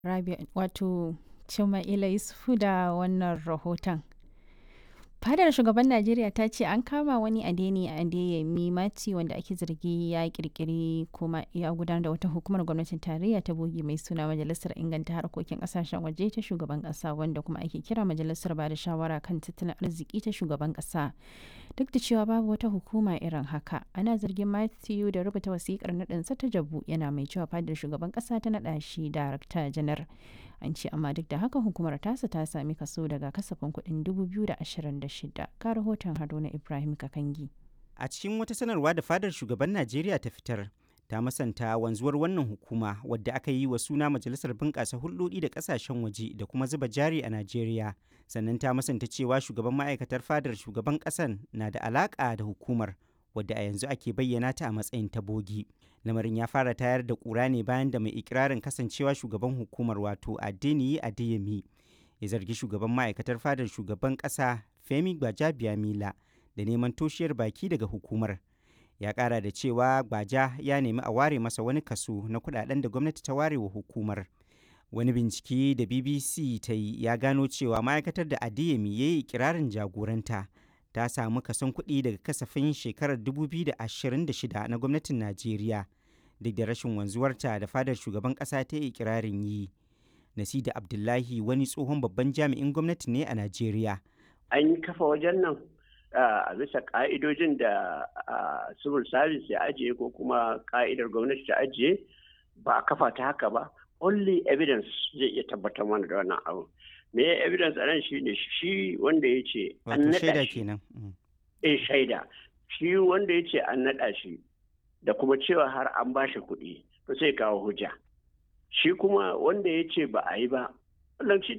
Rabia wato Cima'ila Yusufu da wannan rahoton. Fadar shugaban Najeriya ta ce an kama wani Adeni Adeyemi Mati wanda ake zargi ya kirkiri kuma ya gudanar da wata hukumar gwamnatin tarayya ta bogi mai suna Majalisar Inganta Harkokin Kasashen Waje ta Shugaban Kasa wanda kuma ake kira Majalisar Bada Shawara kan Tattalin Arziki ta Shugaban Kasa. Duk da cewa babu wata hukuma irin haka, ana zargin Matthew da rubuta wasikar naɗinsa ta jabu yana mai cewa fadar shugaban kasa ta naɗa shi darakta janar. An ce amma duk da haka hukumar tasa ta sami kaso daga kasafin kuɗin 2026 ka rahoton Haruna Ibrahim Kakangi. A cikin wata sanarwa da fadar shugaban Najeriya ta fitar, ta masanta wanzuwar wannan hukuma wadda aka yi wa suna Majalisar Bunƙasa Hulɗoɗi da Ƙasashen Waje da kuma zuba jari a Najeriya. Sannan ta masanta cewa shugaban ma'aikatar fadar shugaban ƙasan na da alaƙa da hukumar wadda a yanzu ake bayyana ta a matsayin ta bogi. Lamarin ya fara tayar da ƙura ne bayan da mai ikirarin kasancewa shugaban hukumar wato Adeniyi Adeyemi ya zargi shugaban ma'aikatar fadar shugaban ƙasa Femi Gbajabiamila da neman toshiyar baki daga hukumar. Ya ƙara da cewa Gbaja ya nemi a ware masa wani kaso na kuɗaɗen da gwamnati ta ware wa hukumar. Wani bincike da BBC ta yi ya gano cewa ma'aikatar da Adeyemi ya yi ikirarin jagoranta ta samu kason kuɗi daga kasafin shekarar 2026 na gwamnatin Najeriya duk da rashin wanzuwarta da fadar shugaban ƙasa ta yi ikirarin yi. Nasida Abdullahi wani tsohon babban jami'in gwamnati ne a Najeriya. An yi kafa wajen nan a bisa ka'idojin da civil service ya ajiye ko kuma ka'idar gwamnati ta ajiye ba a kafa ta haka ba. Only evidence zai iya tabbatar mana da wannan abu. Me evidence a nan shi ne shi wanda ya ce an naɗa shi. Eh shaida. Shi wanda ya ce an naɗa shi da kuma cewa har an ba shi kuɗi to sai kawo hujja. Shi kuma wanda ya ce ba a yi ba wannan shi